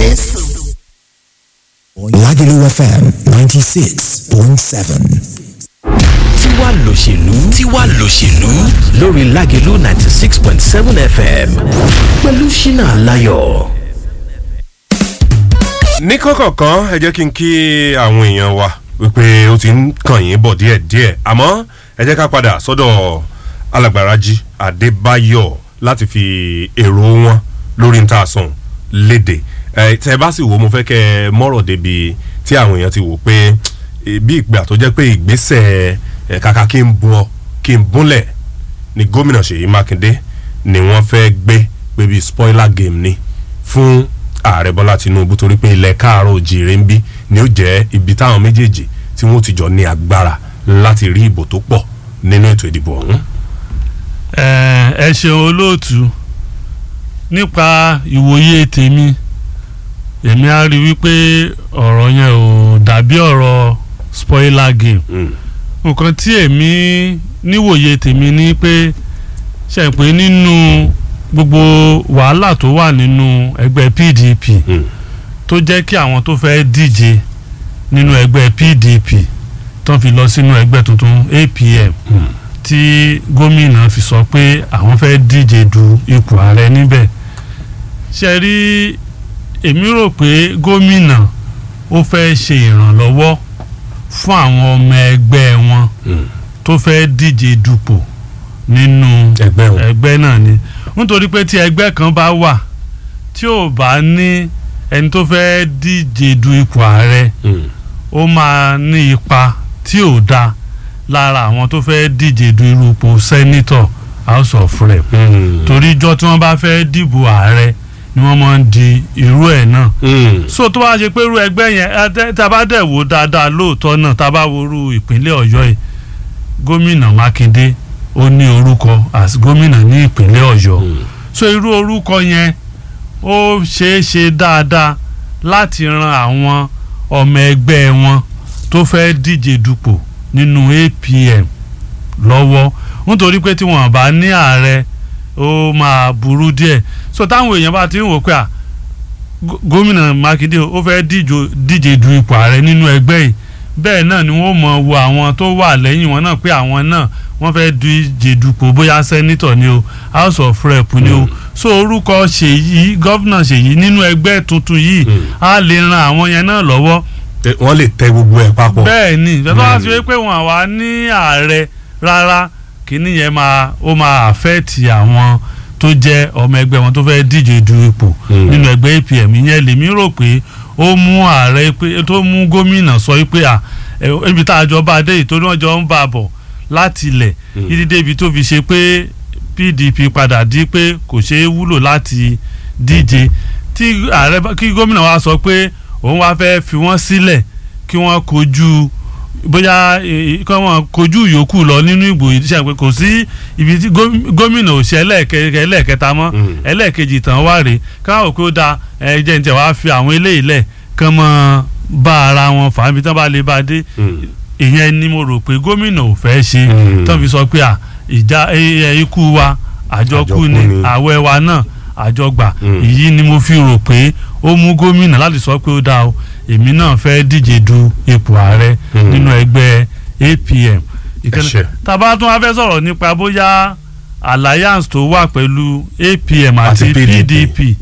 Jésù. Lagelu FM 96.7. tiwa lòṣèlú tiwa lòṣèlú lórí Lágelú ninety six point seven FM pẹ̀lú Ṣínà Aláyọ̀. ní kọ̀kọ̀kan ẹ jẹ́ kí n kí àwọn èèyàn wa wípé ó ti ń kàn yín bọ̀ díẹ̀díẹ̀ àmọ́ ẹ jẹ́ ká padà sọ́dọ̀ alàgbàrájí adébáyọ̀ láti fi èrò wọn lórí níta sàn léde ẹ tẹ bá sì wò mo fẹ́ kẹ́ ẹ mọ́rọ̀ débi tí àwọn èèyàn ti wò pé eh, bí ìgbà tó jẹ́ pé ìgbésẹ̀ ẹ̀ kàkà kí n bu ọ kí n búnlẹ̀ ni gómìnà ṣèyí mákindé ni wọ́n fẹ́ gbé pé bíi spoiler game ni fún ààrẹ bọ́lá tinubu torí pé ilẹ̀ káàárọ̀ òjìrè ń bí ni ó jẹ́ ibi táwọn méjèèjì tí wọ́n ti jọ ní agbára láti rí ìbò tó pọ̀ nínú ètò ìdìbò ọ̀hún. ẹ ẹ ṣeun olóòtú nípa ìwòye tèmi èmi á rí wípé ọ̀rọ̀ yẹn ò dàbí ọ̀rọ̀ spoiler game Mm. nǹkan tí èmi níwòye tèmi ni pé ṣe pé nínú gbogbo wàhálà tó wà nínú ẹgbẹ́ PDP Mm. tó jẹ́ kí àwọn tó fẹ́ díje nínú ẹgbẹ́ PDP tó fi lọ sínú ẹgbẹ́ tuntun APM tí gómìnà fi sọ pé àwọn fẹ́ díje du ipò ààrẹ níbẹ̀ ṣe rí èmi rò pé gómìnà ó fẹ́ ṣe ìrànlọ́wọ́ fún àwọn ọmọ ẹgbẹ́ wọn Mm. tó fẹ́ díje dupò nínú ẹgbẹ́ wọn. ẹgbẹ́ náà ni nítorí pé tí ẹgbẹ́ kan bá wà tí ò bá ní ẹni tó fẹ́ díje du ipò ààrẹ Mm. ó máa ní ipa tí ò da lára àwọn tó fẹ́ díje du irú ipò sẹ́nítọ̀ house of rep Mm. torí ijọ́ tí wọ́n bá fẹ́ dìbò ààrẹ ni wọ́n máa ń di irú ẹ̀ náà Mm. so tó bá ṣe pé irú ẹgbẹ́ yẹn ẹ tẹ́- tá a bá dẹ̀ wò dáadáa lóòótọ́ náà tá a bá wo irú ìpínlẹ̀ ọ̀yọ́ yìí gómìnà mákindé ó ní orúkọ as gómìnà ní ìpínlẹ̀ ọ̀yọ́ Mm. so irú orúkọ yẹn ó ṣeé ṣe dáadáa láti ran àwọn ọmọ ẹgbẹ́ wọn tó fẹ́ díje dupò nínú APM lọ́wọ́ nítorí pé tí wọ́n bá ní ààrẹ ó máa burú díẹ̀ so táwọn èèyàn bá ti ń wò pé à gó- gómìnà mákindé ó fẹ́ díjo- díje du ipò ààrẹ nínú ẹgbẹ́ yìí bẹ́ẹ̀ náà ni wọ́n mọ̀ wo àwọn tó wà lẹ́yìn wọn náà pé àwọn náà wọ́n fẹ́ díje dupò bóyá sẹ́nítọ̀ ni o house of rep ni o so orúkọ ṣèyí gọ́vnà ṣèyí nínú ẹgbẹ́ tuntun yìí Mm. á lè ran àwọn yẹn náà lọ́wọ́ Eh, wọ́n lè tẹ gbogbo ẹ̀ papọ̀. bẹ́ẹ̀ ni ìjọba wá sí Mm. pé wọn àwa ní ààrẹ rárá kíní yẹn máa ó máa àfẹ́ẹ̀tì àwọn tó jẹ́ ọmọ ẹgbẹ́ wọn tó fẹ́ díje du ipò Mm. nínú ẹgbẹ́ APM ìyẹn lèmi rò pé ó mú ààrẹ pé tó mú gómìnà sọ pé à ẹ, ibi tá a jọ bá a dé yìí tó ní wọ́n jọ ń bá a bọ̀ láti ilẹ̀ Mm. títí débi tó fi ṣe pé PDP padà di pé kò ṣeé wúlò láti díje tí ààrẹ bá- kí gómìnà wa sọ pé òun wá fẹ́ fi wọ́n sílẹ̀ kí wọ́n kojú bóyá eh, kí wọ́n kojú ìyókù lọ nínú ìbò ìdíṣẹ́ pé kò sí ibi tí góm- gómìnà ò ṣe ẹlẹ́ẹ̀kẹ́- ẹlẹ́ẹ̀kẹta mọ́ Mm. ẹlẹ́ẹ̀kejì tán wá rèé káwọn òkú ó da ẹ̀jẹ̀ ní tẹ̀ wá fi àwọn eléyìí lẹ̀ kán mọ́ bá ara wọn fà á bí tán bá lè bá a dé Mm. ìyẹn ni mo rò pé gómìnà ò fẹ́ ṣe Mm. tán fi sọ pé à ìjà ẹ- ẹ, ikú wa àjọkú Àjọkú ni ni. àwẹ̀ wa náà àjọgbà Mm. èyí ni mo fi rò pé ó mú gómìnà láti sọ pé ó dáa o èmi náà fẹ́ díje du ipò ààrẹ Mm. nínú ẹgbẹ́ APM Ìkànnì- ṣé. tàbá tún wá fẹ́ sọ̀rọ̀ nípa bóyá alliance tó wà pẹ̀lú APM Àti àti PDP. PDP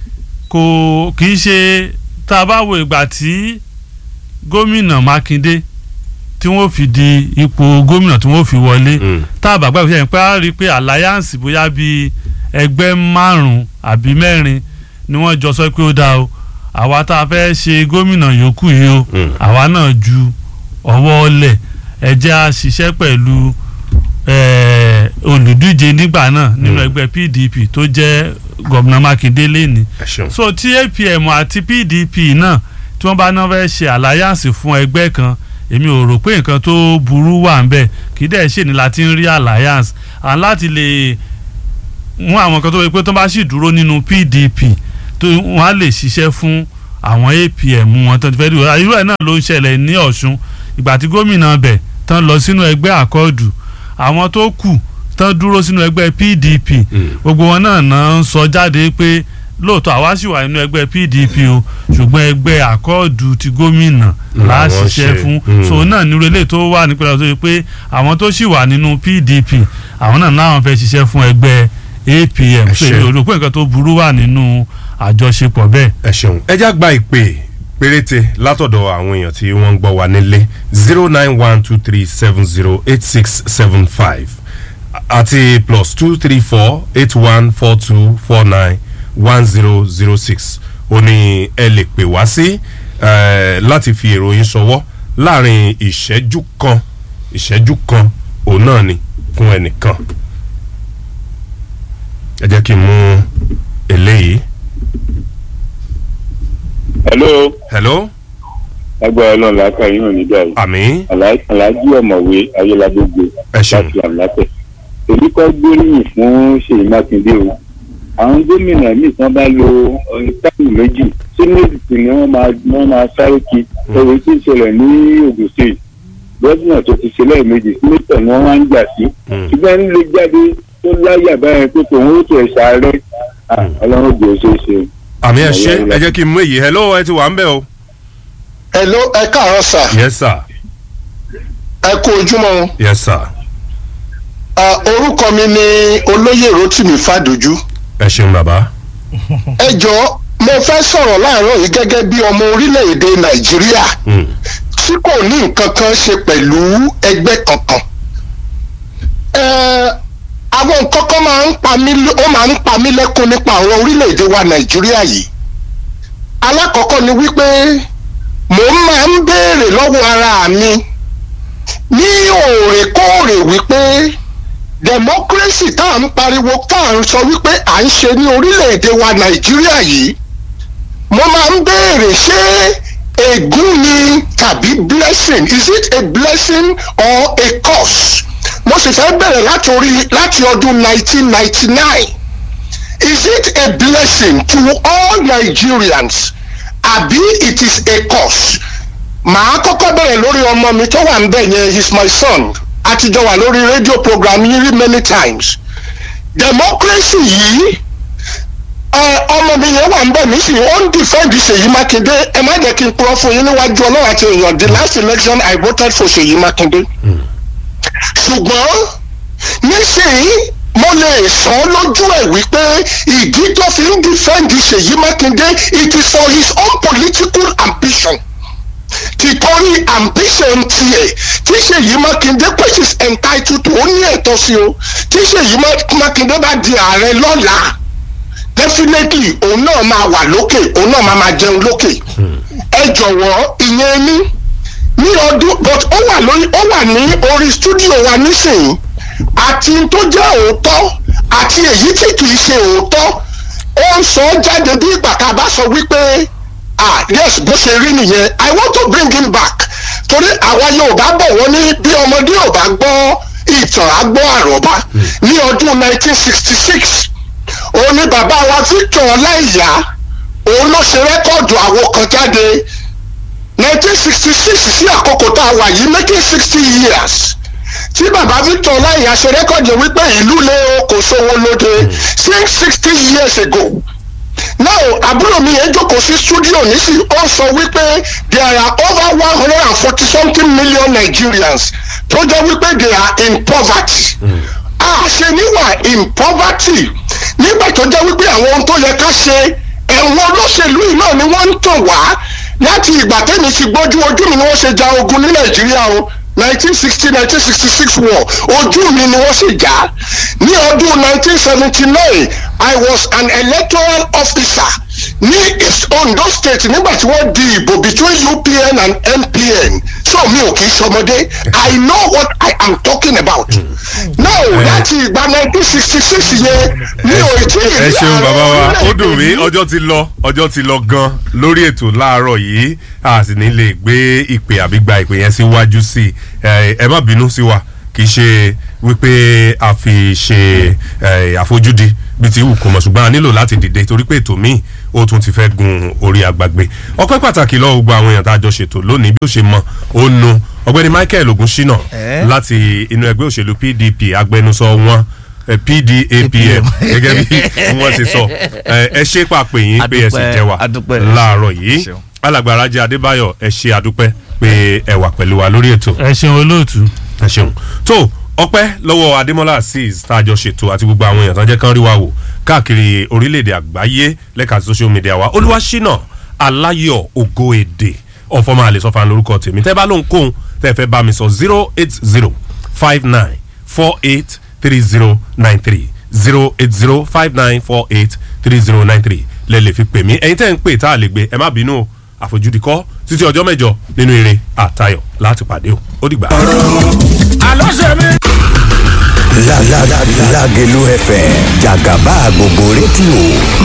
kò kì í ṣe tá a bá wo ìgbà tí gómìnà Mákindé tí wọ́n fi di ipò gómìnà tí wọ́n fi wọlé Mm. tá a bá gbàgbé sẹ́yìn pé a rí i pé alliance bóyá bíi ẹgbẹ́ márùn-ún àbí mẹ́rin ni wọ́n jọ sọ pé ó dáa o àwa tá a fẹ́ ṣe gómìnà yòókù yìí o Mm. àwa náà ju ọwọ́ ọlẹ̀ ẹ jẹ́ a ṣiṣẹ́ pẹ̀lú eh, olùdíje nígbà náà nínú Mm. ẹgbẹ́ PDP tó jẹ́ gómìnà Mákindé lẹ́ni ẹ ṣeun. so tí APM àti PDP náà tí wọ́n bá náà fẹ́ ṣe alliance fún ẹgbẹ́ kan èmi ò rò pé nǹkan tó burú wà ń bẹ̀ kì í dẹ̀ ṣe ni láti ń rí alliance and láti lè mú àwọn kan tó wọ pé tó bá sì dúró nínú PDP tó wọ́n á lè ṣiṣẹ́ fún àwọn APM wọn tó ti fẹ́ dúró irú ẹ̀ náà ló ń ṣẹlẹ̀ ní Ọ̀ṣun ìgbà tí gómìnà bẹ̀ tán lọ sínú ẹgbẹ́ àkọọdù àwọn tó kù tán dúró sínú ẹgbẹ́ PDP Mm. gbogbo wọn náà náà ń sọ jáde pé lóòótọ́ àwa sì wà nínú ẹgbẹ́ pdp o ṣùgbọ́n ẹgbẹ́ àkọọ́dù ti gómìnà là á Làwọn ṣiṣẹ́ ṣe, fún mm. so náà nírú eléyìí tó wà nípínlẹ̀ tó yẹ pé àwọn tó sì wà nínú pdp àwọn náà láwọn fẹ́ ṣiṣẹ́ fún ẹgbẹ́ apm so ṣe. èmi ò rò pé nǹkan tó burú wà nínú àjọṣepọ̀ bẹ́ẹ̀. ẹ ṣeun ẹ já gba ìpè péréte látọ̀dọ̀ àwọn èèyàn tí wọ́n ń gbọ́ wa nílé zero nine one two three seven zero eight six seven five àti plus two three four eight one four two four nine one zero zero six ó ní ẹ lè pè wá sí eh, láti fi èròyìn ṣọwọ́ láàrin ìṣẹ́jú kan ìṣẹ́jú kan òun náà ni fún ẹnìkan ẹ jẹ́ kí n mú eléyìí. hello hello agbára ọlọ́run làákà yín ò ní dàrú àmì aláàjì ọ̀mọ̀wé ayélujágbogbo Ẹ ṣeun. láti àmúlátẹ̀ èyí kọ́ gbóríyìn fún ṣèyí mákindé o àwọn gómìnà míì tán bá lo ọ̀rìn táìmù méjì sínúùtì ni wọ́n máa wọ́n máa sáré kí ẹ̀rọ tí ń ṣẹlẹ̀ ní ogun state gómìnà tó ti ṣe lẹ́ẹ̀mejì sínétọ̀ ni wọ́n wá ń jà sí Mm. ṣùgbọ́n ń lè jáde tó láyà báyẹn pé tòun ó tẹ̀ ṣàárẹ̀ Ah, ọlọ́run jẹ́ ṣe é ṣe. àmì ẹ ṣe ẹ jẹ́ kí n mú èyí hello ẹ ti wà ń bẹ̀ o. hello ẹ káàárọ̀ sà yes sir ẹ kú ojúmọ́ o. yes sir Ah, orúkọ mi ni olóyè rotimi fàdójú ẹ ṣeun bàbá. ẹ jọ mo fẹ́ sọ̀rọ̀ láàárọ̀ yìí gẹ́gẹ́ bí ọmọ orílẹ̀-èdè nàìjíríà Mm. tí kò ní nǹkan kan ṣe pẹ̀lú ẹgbẹ́ kankan. Ẹ, àwọn nǹkan kan máa ń pa mí lé- ó máa ń pa mí lẹ́kún nípa àwọn orílẹ̀-èdè wa nàìjíríà yìí. alákọ̀ọ́kọ́ ni wípé mò ń máa ń béèrè lọ́wọ́ ara mi ní òòrèkóòrè wípé democracy tá à ń pariwo tá à ń sọ wípé à ń ṣe ní orílẹ̀-èdè wa nàìjíríà yìí mo máa ń béèrè ṣé ègún ni tàbí blessing is it a blessing or a curse mo sì fẹ́ bẹ̀rẹ̀ láti orí láti ọdún 1999 is it a blessing to all nigerians àbí it is a curse màá kọ́kọ́ bẹ̀rẹ̀ lórí ọmọ mi tó wà ń bẹ̀ yẹn he is my son àtijọ́ wà lórí rédíò program yín rí many times democracy yìí ẹ, ọmọ mi yẹn wà ń bẹ̀ mí sì ó ń defend Ṣèyí Mákindé ẹ má jẹ́ kí n purọ́ fún yín níwájú ọlọ́run àti èèyàn the last election I voted for Ṣèyí Mákindé ṣùgbọ́n nísìnyí mo lè sọ ọ́ lójú ẹ̀ wípé ìdí tó fi ń defend Ṣèyí Mákindé it is for his own political ambition tìtorí ambition tiẹ̀ tí Ṣèyí Mákindé which is entitled to ó ní ẹ̀tọ́ sí o tí Ṣèyí Má- Mákindé bá di ààrẹ lọ́la definitely òun náà máa wà lókè òun náà máa máa jẹun lókè ẹ jọ̀wọ́ ìyẹn ní ní ọdún but ó wà lórí ó wà ní orí studio wa nísìnyí àti tó jẹ́ òótọ́ àti èyí tí kì í ṣe òótọ́ ó ń sọ jáde bí ìgbà tá a bá sọ wípé ah yes bó ṣe rí nìyẹn i want to bring him back torí àwa yorùbá bọ̀ wọ́n ní bí ọmọdé ò bá gbọ́ ìtàn á gbọ́ àròbá ní ọdún 1966 òun ni bàbá wa victor ọláìyá òun ló ṣe rẹ́kọ̀dù àwo kan jáde 1966 sí àkókò tá a wà yìí making sixty years tí bàbá victor ọláìyá ṣe rẹ́kọ̀dù wípé ìlú lé o kò sówó lóde since sixty years ago now àbúrò mi yẹn jókòó sí studio nísì ó sọ wípé there are over one hundred and forty something million nigerians tó jẹ́ wípé they are in poverty àṣẹ níwà in poverty nígbà tó jẹ́ wípé àwọn ohun tó yẹ ká ṣe ẹ̀wọ̀n olóṣèlú yìí náà ni wọ́n ń tàn wá láti ìgbà tẹ́mi ti gbójú ojú mi ni wọ́n ṣe ja ogun ní nàìjíríà o nineteen sixty nineteen sixty six war ojú mi ni wọ́n ṣe jà ní ọdún nineteen seventy nine i was an electoral officer ní east ondo state nígbà tí wọ́n di ìbò between upn and npn so mi ò kì í ṣọmọdé i know what i am talking about now láti ìgbà nineteen sixty six yẹn mi ò tí ì ẹ rí ṣeun bàbá wa orílẹ̀-èdè ó dùn mí yìí. ọjọ́ ti lọ ọjọ́ ti lọ gan lórí ètò láàárọ̀ yìí a sì ní lè gbé ìpè àbí gba ìpè yẹn síwájú sí i ẹ ẹ má bínú sí wa kì í ṣe wípé a fi ṣe ẹ, àfojúdi bíi ti wù kó mọ̀ ṣùgbọ́n a nílò láti dìde torí pé ètò míì ó tún ti fẹ́ gun orí agbágbé ọpẹ́ pàtàkì lọ́wọ́ gbogbo àwọn èèyàn tá a jọ ṣètò lónìí bí ó ṣe mọ ó nu ọgbẹ́ni michael ogunṣínà láti inú ẹgbẹ́ òṣèlú pdp agbẹnusọ wọn eh, pdapm gẹ́gẹ́ bí wọ́n ti sọ Eh, ẹ ṣe pàpè yín pé ẹ sì Adúpẹ́, jẹ́ wa adúpẹ́. láàárọ̀ yìí Ṣeun. alàgbà Rájí Adébáyọ̀ ẹ ṣe àdúpẹ́ pé ẹ wà pẹ̀lú wa lórí ètò ẹ ṣeun olóòtú. ẹ ṣeun tó ọpẹ́ lọ́wọ́ adémọ́lá azeez tá a jọ ṣètò àti gbogbo àwọn èèyàn tó jẹ́ kán rí wa wò káàkiri orílẹ̀-èdè àgbáyé lẹ́ka social media wa olúwaṣínà aláyọ̀ ògo èdè ọ̀fọ̀mọ́ àlẹ́sọ̀fà lórúkọ tèmi tẹ́ bá lóhùn kóhun tẹ́ fẹ́ bá mi sọ zero eight zero five nine four eight three zero nine three zero eight zero five nine four eight three zero nine three lẹ lè fi pè mí ẹ̀yin tẹ́ ń pè tá a lè gbé ẹ má bínú o àfojúdi kọ́ títí ọjọ́ mẹ́jọ nínú eré àtayọ̀ láti pàdé o ó dìgbà. La la la Lagelu FM Jagaba gbogbo rédíò